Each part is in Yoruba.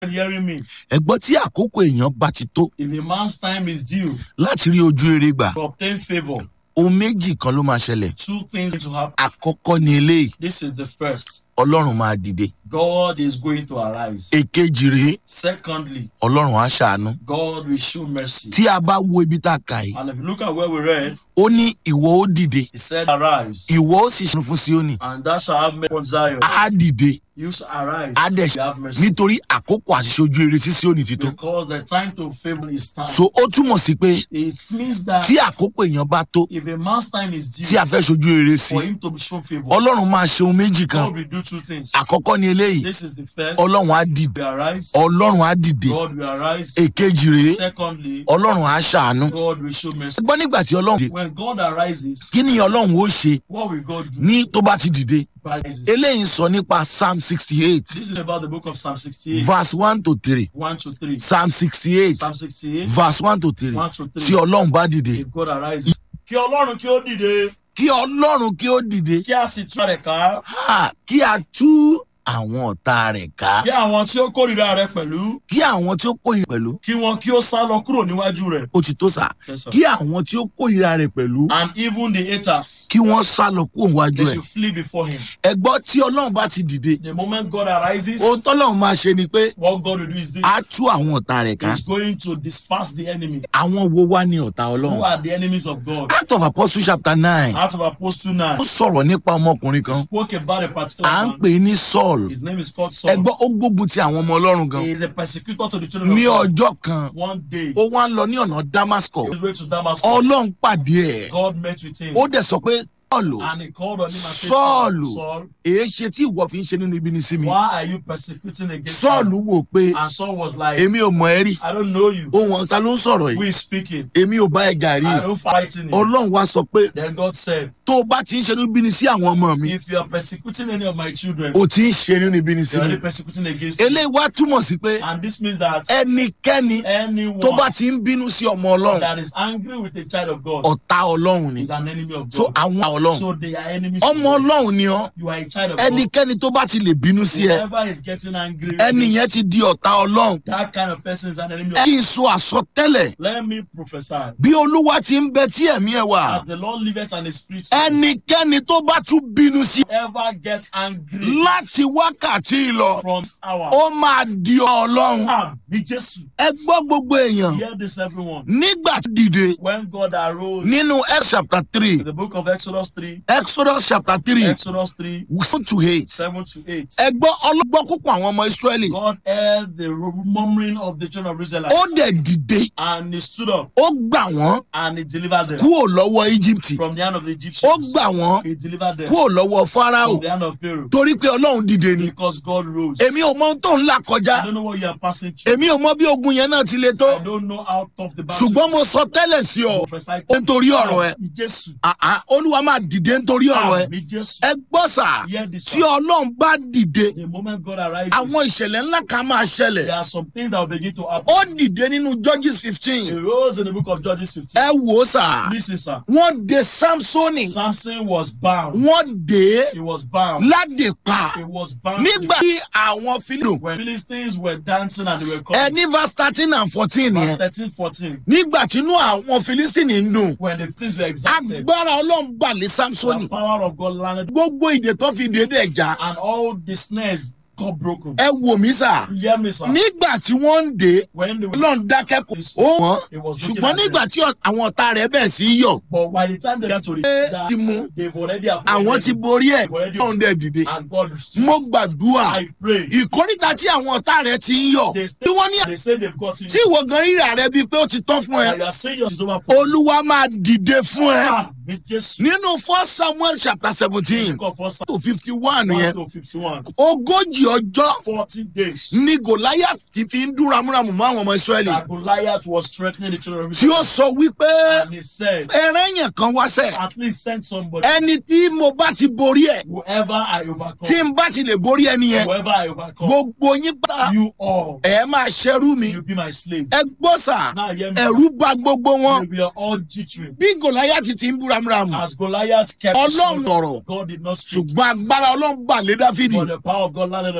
and hearing me. ẹgbọ́n tí àkókò èèyàn bá ti tó If a man's time is due láti rí ojú rere gbà to obtain favor, ohun méjì kan ló máa ṣẹlẹ̀ two things to happen. àkọ́kọ́ ni eléyìí This is the first. ọlọ́run máa dìde God is going to arise. èkejì rèé Secondly, ọlọ́run á ṣàánú God will show mercy. tí a bá wo ibi tá a kà yìí And if you look at where we read, ó ní ìwọ ó dìde he said, Arise, ìwọ ó sì ṣàánú fún síónì and thou shalt have mercy on Zion. á dìde You shall arise, á dẹ̀ you have mercy. nítorí àkókò àṣìṣe ojú rere sí síónì ti tó Because the time to favor is time. so ó túmọ̀ sí pé It means that tí àkókò èèyàn bá tó if a man's time is tí due a fẹ́ ṣojú rere sí for him to be shown favor, ọlọ́run máa ṣe ohun méjì kan God will do two things. àkọ́kọ́ ni eléyìí This is the first. ọlọ́run á dìde will arise. ọlọ́run á dìde God will arise. èkejì rèé Secondly, ọlọ́run á ṣàánú God will show mercy. gbọ́ nígbà tí ọlọ́run dìde When God arises, kí ni ọlọ́run ó ṣe what will God do? ní tó bá ti dìde Rises. eléyìí ń sọ nípa psalm sixty eight This is about the book of Psalm 68, verse one to three 1 to 3. psalm sixty eight Psalm 68, verse one to three 1 to 3. tí ọlọ́run bá dìde If God arises. Kí Ọlọ́run kí ó dìde, kí ọlọ́run kí ó dìde kí a sì tú rẹ̀ ká, ha, kí a tú àwọn ọ̀tá rẹ̀ ká kí àwọn tí ó kórìíra rẹ̀ pẹ̀lú, kí àwọn tí ó kórìíra pẹ̀lú kí wọn kí ó sá lọ kúrò níwájú rẹ̀. ó ti tó sà Yes, sir. kí àwọn tí ó kórìíra rẹ̀ pẹ̀lú And even the haters, kí wọ́n sá lọ kúrò wájú they ẹ̀ should flee before him. ẹgbọ́ tí ọlọ́run bá ti dìde The moment God arises, ohun tọ́lọ́run máa ṣe ni pé what God will do is this. á tú àwọn ọ̀tá rẹ̀ ká He's going to disperse the enemy. àwọn wo wá ní ọ̀tá Who ọlọ́run are the enemies of God? act of apostle chapter nine Out of Apostle 9, ó sọ̀rọ̀ nípa ọmọkùnrin kan spoke about a particular à ń man. pè é ní saul His name is called Saul. ẹgbọ́ ó gbógun ti àwọn ọmọ ọlọ́run gan He is a persecutor to the children ní of God. ọjọ́ kan One day, ó wá ń lọ ní ọ̀nà damascus on his way to Damascus, ọlọ́run pàdé ẹ̀ God met with him. ó dẹ̀ sọ pé sọ́ọ̀lù And he called on him and said, Saul. Saul, èé ṣe tí ìwọ fi ń ṣe nínú ibi ní sí mi why are you persecuting against sọ́ọ̀lù me? wò pé And Saul was like, èmi ò mọ̀ ẹ́ rí I don't know you. ohun ọ̀tá ló ń sọ̀rọ̀ Who yìí is speaking? èmi ò bá ẹ jà rí I don't fight in it. ọlọ́run wá sọ pé Then God said, tó o bá ti ń ṣe nínú ibi ní sí àwọn ọmọ mi If you are persecuting any of my children, o ti ń ṣe nínú ibi ní sí you are mi only persecuting against me. eléyìí wá túmọ̀ sí pé And this means that ẹnikẹ́ni anyone tó bá ti ń bínú sí ọmọ ọlọ́run that is angry with a child of God ọ̀tá ọlọ́run ni is an enemy of so God. àwọn ọlọ́run So they are enemies of ọmọ God. ọlọ́run ni ọ́ You are a child of God. ẹnikẹ́ni tó bá ti lè bínú sí ẹ Whoever is getting angry, ẹni yẹn ti di ọ̀tá ọlọ́run that kind of person is an enemy ẹ of kí n sọ àsọtẹ́lẹ̀ Let me prophesy. bí olúwa ti ń bẹ tí ẹ̀mí ẹ̀ wà As the Lord liveth and his spirit, ẹnikẹ́ni tó bá tún bínú sí ever get angry láti wákàtí lọ from this hour. ó máa di ọlọ́run Ah, be Jesus. ẹ gbọ́ gbogbo èèyàn Hear this, everyone. nígbà tó dìde When God arose, nínú Exodus chapter three in the book of Exodus 3, Exodus chapter three Exodus 3, seven to eight 7 to 8, ẹ gbọ́ ọlọ́gbọ́n púpọ̀ àwọn ọmọ Ísírẹ́lì God heard the murmuring of the children of Israel ó dẹ̀ dìde and he stood up ó gbà wọ́n and he delivered them kúrò lọ́wọ́ Íjíbítì from the hand of the ó Egyptians. gbà wọ́n He delivered them kúrò lọ́wọ́ Fáráò from the hand of Pharaoh torí pé Ọlọ́run dìde ni because God rose. èmi ò mọ ohun tó ń là kọjá I don't know what you are passing through. èmi ò mọ bí ogun yẹn náà ti le tó I don't know how tough the battle ṣùgbọ́n mo sọ tẹ́lẹ̀ sí ọ prophesy. ó ń torí ọ̀rọ̀ ẹ Mi Jésù. àá olúwa máa dìde nítorí ọ̀rọ̀ ẹ Mi Jésù. ẹ gbọ́ sà Hear this. tí sir. ọlọ́run bá dìde The moment God arises, àwọn ìṣẹ̀lẹ̀ ńlá kan máa ṣẹlẹ̀ there are some things that will begin to happen. ó dìde nínú Judges He fifteen rose in the book of Judges 15. ẹ wò ó sà Listen, sir. wọ́n de Samsoni Samson was bound. wọ́n dé He was bound. ládè pa He was bound. nígbà tí àwọn Fílípù When Philistines were dancing and they were ẹ coming. ní verse thirteen and fourteen Verse yẹn 13, 14. nígbà tí inú àwọn Fílísítìnì ń dùn When the things were exalted, agbára ọlọ́run bà lé Samsoni the power of God landed gbogbo ìdè tó fi dé dẹ̀ já and all the snares got broken. ẹ wò mí sà You hear me, sir? nígbà tí wọ́n ń dé When they were, ọlọ́run dákẹ́ kò ó wọ́n It was looking ṣùgbọ́n at them. nígbà tí ọ- àwọn ọ̀tá rẹ̀ bẹ̀ sí yọ̀ but by the time they got to the ẹ ti mú they've already àwọn ti appointed borí ẹ̀ Already- ọlọ́run dẹ̀ dìde and God stood. mo gbàdúrà I pray. ìkórìtà tí àwọn ọ̀tá rẹ̀ ti ń yọ̀ They, tí wọ́n ní they say they've got you. tí ìwọ gan rírà rẹ bíi pé ó ti tán fún ẹ And you are saying yours is over for olúwa máa dìde fún ẹ Ah, with Jesus. nínú first samuel chapter seventeen Book of First to fifty one Samuel yẹn 1 to 51. ogójì ọjọ́ 40 days ní goliath ti fi ń dún ramúramù mọ́ àwọn ọmọ israẹli that Goliath was threatening the children of tí ó Israel. sọ wípé And he said, ẹran yẹn kan wáṣẹ at least send somebody. ẹni tí mo bá ti borí ẹ Whoever I tí overcome, n bá ti lè borí ẹni yẹn whoever I overcome, gbogbo yín pátá you all, ẹ máa ṣẹrú mi you be my slave. ẹ gbọ́ sà Now hear me. ẹ̀rú bà gbogbo wọn We are all jittering. bí goliath ti ń bú ramúramù As Goliath kept ọlọ́run shouting, sọ̀rọ̀ God did not speak. ṣùgbọ́n agbára ọlọ́run bà lé dáfídì But the power of God landed on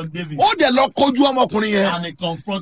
of David. ó dẹ̀ lọ kojú ọmọkùnrin yẹn And he confronted